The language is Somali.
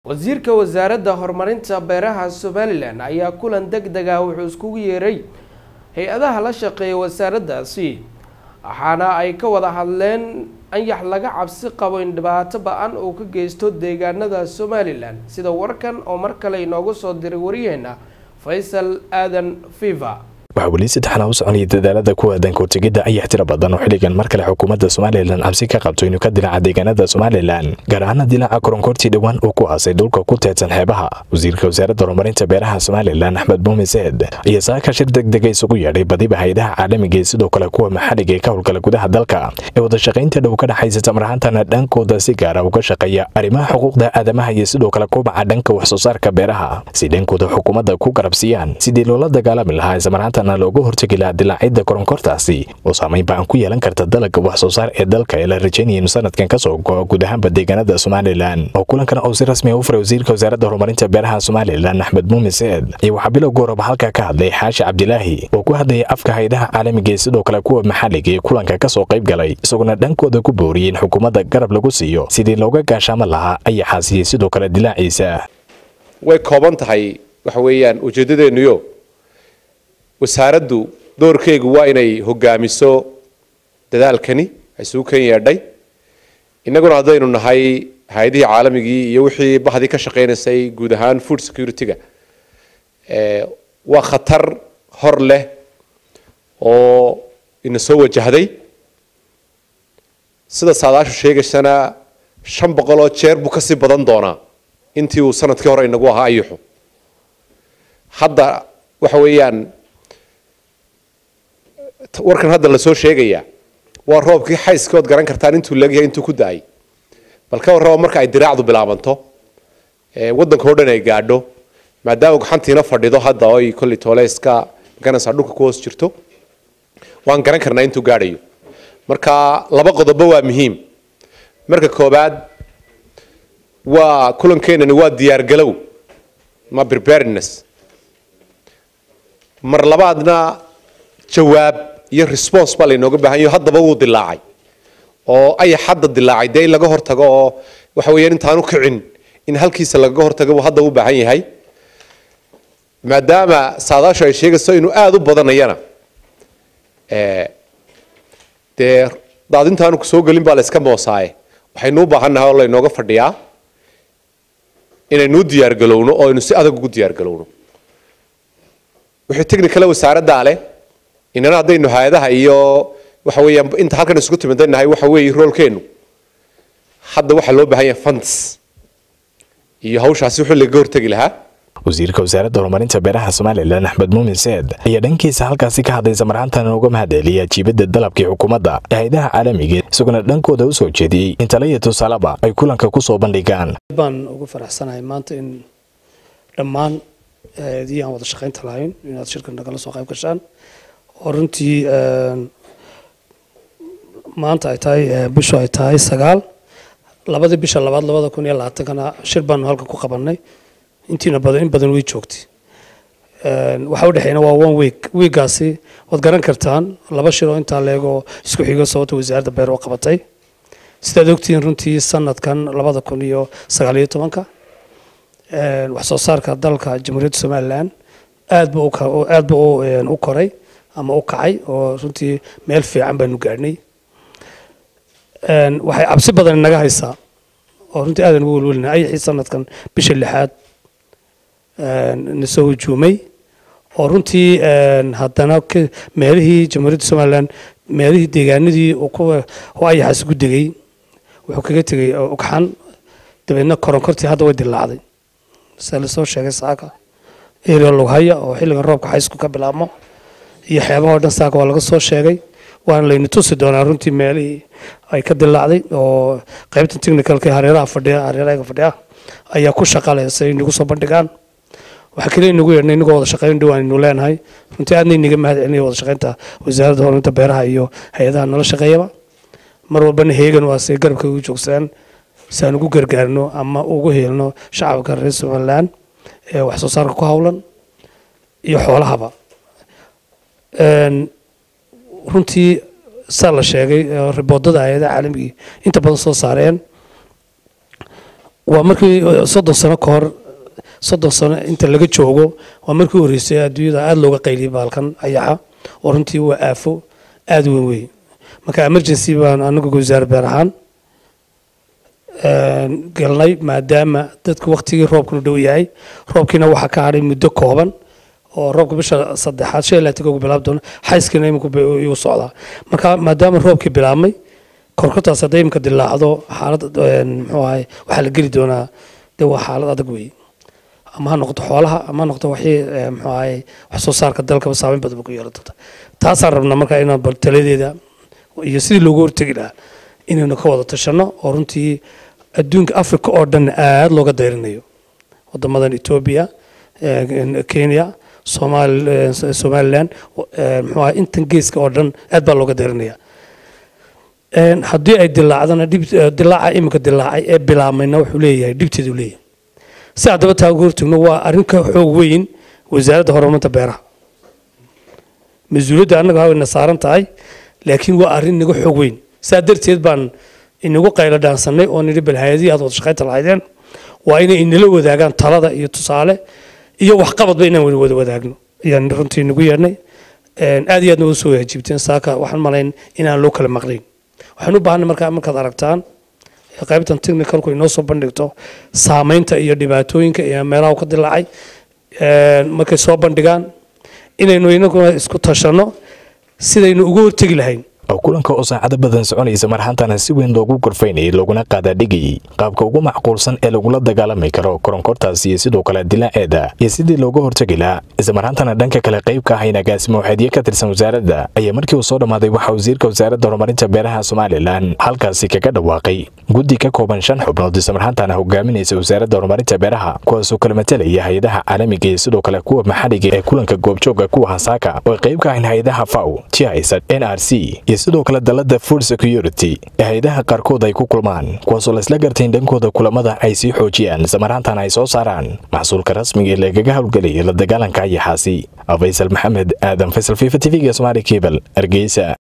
wasiirka wasaaradda horumarinta beeraha somalilan ayaa kulan deg deg ah wuxuu iskugu yeeray hay-adaha la shaqeeya wasaaraddaasi waxaana ay ka wada hadleen anyax laga cabsi qabo in dhibaato ba-an uu ka geysto deegaanada somalilan sida warkan oo mar kale inoogu soo diray wariyeena faysal aadan fiva waxaa weli saddexna u soconaya dadaalada ku aadan kortegidda ayax tira badan oo xilligan mar kale xukuumadda somalilan cabsi ka qabto inuu ka dilaaca deegaanada somalilan gaar ahaana dilaaca koronkortii dhowaan uu ku aasay dhulka ku teedsan xeebaha wasiirka wasaaradda horumarinta beeraha somalilan axmed muumin seed ayaa saaka shir degdega isugu yeedhay badiba hay-adaha caalamiga ee sidoo kale kuwa maxalliga ee ka howlgala gudaha dalka ee wadashaqaynta dhow ka dhexaysa tamarahaantana dhankooda si gaara uga shaqeeya arrimaha xuquuqda aadamaha iyo sidoo kale kubaca dhanka wax soo saarka beeraha si dhankooda xukuumadda ku garabsiiyaan sidii loola dagaalami lahaa islamarhaantana looga hortegi lahaa dilaacidda koronkortaasi oo saamayn ba-an ku yeelan karta dalagga wax soo saar ee dalka ee la rajaynaya inu sanadkan kasoo go-o guud ahaanba deegaanada somalilan oo kulankan oo si rasmi a u furay wasiirka wasaaradda horumarinta beeraha somalilan axmed muumin seed ayaa waxaa bilowga horaba halkaa ka hadlay xaashi cabdilaahi oo ku hadlayay afka hay-adaha caalamiga ee sidoo kale kuwa maxalliga ee kulanka kasoo qayb galay isagoona dhankooda ku booriyey in xukuumadda garab lagu siiyo sidii looga gaashaamo lahaa ayaxaasiyey sidoo kale dilaaciisa way kooban tahay waxa weeyaan ujeeddadeennuyo wasaaraddu doorkeegu waa inay hogaamiso dadaalkani isugu kan yeedhay innaguna haddaynu nahay hay-adihii caalamigii iyo wixii bahdii ka shaqaynaysay guud ahaan food security-ga waa khatar hor leh oo ina soo wajahday sida saadaashu sheegaysana shan boqol oo jeer buu kasii badan doonaa intii uu sanadkii hore inagu ahaa ayuxu hadda waxa weeyaan warkan hadda lasoo sheegaya waa roobkii xayska ood garan kartaan intuu leegyahay intuu ku da-ay bal ka warraba marka ay diraacdu bilaabanto waddanka o dhan ay gaadho maadaama gaxantiina fadhido hadda oy kolley tooleeska maganaysaa dhulka ku hoos jirto waan garan karnaa intuu gaadhayo marka laba qodobo waa muhiim marka koobaad waa kulankeenani waa diyaargalow ma preparedness mar labaadna jawaab iyo response baa laynooga baahan yaho haddaba wuu dilaacay oo ayax hadda dilaacay dee in laga hortago oo waxa weeyaan intaanu kicin in halkiisa lagaga hortago buu hadda u baahan yahay maadaama saadaashu ay sheegayso inuu aada u badanayana dee daadintaanu kusoo gelin baa la iska moosaaye waxaynu u baahannahay oo laynooga fadhiyaa inaynuu diyaargalowno oo aynu si adag ugu diyaargalowno wixii technicale wasaaraddaa leh inana haddaynu hay-adaha iyo waxa weeyaan inta halkan isugu timidanahay waxa weeye roolkeenu hadda waxaa loo baahan yahay funds iyo hawshaasi wixii lagaga hortegi lahaa wasiirka wasaaradda horumarinta beeraha somalilan axmed muumin seed ayaa dhankiisa halkaasi ka hadlay samarhaantana uga mahadceliyay ajiibadda dalabkii xukuumadda ee hay-adaha caalamiga isaguna dhankooda usoo jeediyey in tala iyo tusaalaba ay kulanka kusoo bandhigaan baan ugu faraxsanahay maanta in dhammaan hay-adihii aan wada shaqaynta lahayn inaad shirka nagala soo qayb gashaan oo runtii maanta ay tahay bishu ay tahay sagaal labadii bisha labaad labada kun iyo labaatankana shir baanu halkan ku qabanay intiina badan in badan way joogtay waxa u dhexeeyna waa one week weekaasi waad garan kartaan laba shir oo intaa leegoo isku xigo sababta wasaaradda beer oo qabatay sidaad ogtihiin runtii sanadkan labada kun iyo sagaal iyo tobanka wax soo saarka dalka jamhuuriyadda somalilan aad bu aad bu u koray ama u kacay oo runtii meel fiican baanu gaadhnay waxay cabsi badan naga haysaa oo runtii aadan ugu welwelina ayaxii sanadkan bisha lixaad na soo hujuumay oo runtii haddana meelihii jamhuuriyadda somalilan meelihii deegaanadii oo ayaxaas ku degay wuxuu kaga tegay ugxan dabeedna koronkortii hadda way dilaacday sida lasoo sheegay saaka area lughaya oo xilligan roobka xaysku ka bilaabmo iyo xeebahoo dhan saaka waa laga soo sheegay waana layna tusi doonaa runtii meelihii ay ka dilaacday oo qaybta technicalka hareeraha fadhiya hareeraha fadhiya ayaa ku shaqaleh si ay nagu soo bandhigaan waxaa kale inagu yeedhnay inagoo wada shaqayn dhowaan aynu leenahay runtii aadna inaga mahad celinaya wada shaqaynta wasaaradda horumarinta beeraha iyo hay-adaha nala shaqeeyaba mar walbana heegan waa say garabka ugu joogsadaan si aan ugu gargaarno ama ugu heelno shacabka reer somaliland ee wax soo saarka ku howlan iyo xoolahaba runtii saa la sheegay riboodada hay-adaha caalamigii inta badan soo saareen waa markii soddon sano ka hor soddon sano inta laga joogo waa markii horreysay adduunyada aada looga qayliyay baalkan ayaxa oo runtii waa aafo aada weyn wey marka emergency baan anagu wasaare beer ahaan galnay maadaama dadku waktigii roobkanu dhow yahay roobkiina waxaa ka hadhay muddo kooban oo roobka bisha saddexaad shan ilaa tigogu bilaab doona xayskiina iminku igu socdaa marka maadaama roobkii bilaabmay korkortaas hadday imika dilaacdo xaalad muxuu ahay waxaa la geli doonaa dee waa xaalad adag weeye ama ha noqoto xoolaha ama ha noqoto waxii muxuu ahay wax soo saarka dalkaba saameyn badan ba ku yeelan doonta taasaan rabnaa marka inaan bal taladeeda iyo sidii loogu hortegi lahaa inaynu ka wada tashanno oo runtii adduunka africa oo dhan aada looga dayrinayo wadamadan etoobiya kenya somalilan muxuu ahay intan geeska oo dhan aad baa looga dayrinaya haddii ay dilaacdana dilaaca iminka dilaacay ee bilaabmayna wuxuu leeyahay dhibteedu leeyahay si haddaba taa uga hortagno waa arrin ka xoog weyn wasaaradda horumarinta beeraha mas-uuliyadda annaga hawayna saaran tahay laakiin waa arrin naga xoog weyn saa darteed baan inagu qaylo dhaansanay oo nidhi bal hay-adihii aad wada shaqaynta lahaydeen waa inay inala wadaagaan talada iyo tusaale iyo waxqabadba inaan wada wadaagno ayaan runtii nagu yeedhnay aad iyo aadna uga soo waajiibteen saaka waxaan malayn inaan loo kala maqnayn waxaan u baahanay markaa markaad aragtaan qaybtan technicalku inoo soo bandhigto saameynta iyo dhibaatooyinka iyo meelaha ka dilaacay markay soo bandhigaan inaynu inaguna isku tashanno sidaynu uga hortegi lahayn oo kulanka oo saacado badan soconaysa marhantana si weyn loogu gorfaynayay looguna qaadaadhigayay qaabka ugu macquulsan ee lagula dagaalami karo koronkortaas iyo sidoo kale dilaaceeda iyo sidii looga hortegi lahaa islamarhantana dhanka kale qayb ka ahayn agaasimo waxeedyo ka tirsan wasaaradda ayaa markii uu soo dhammaaday waxaa wasiirka wasaaradda horumarinta beeraha somalilan halkaasi kaga dhawaaqay guddi ka kooban shan xubnood islamarhantana hogaaminaysa wasaaradda horumarinta beeraha kuwaasoo kala matelaya hay-adaha caalamiga iyo sidoo kale kuwa maxalliga ee kulanka goobjooga kuwa hasaaka oo qayb ka ahayn hay-adaha faw tis n r c iyo sidoo kale dalada food security ee hay-adaha qaarkood ay ku kulmaan kuwaasoo laisla gartayn dhankooda kulamada ay sii xoojiyaan islamarhaantana ay soo saaraan maxsuulka rasmiga ee lagaga howlgelaya la dagaalanka ayaxaasi faysal maxamed aadan faysal fifa t v-ga somaali cable hargeysa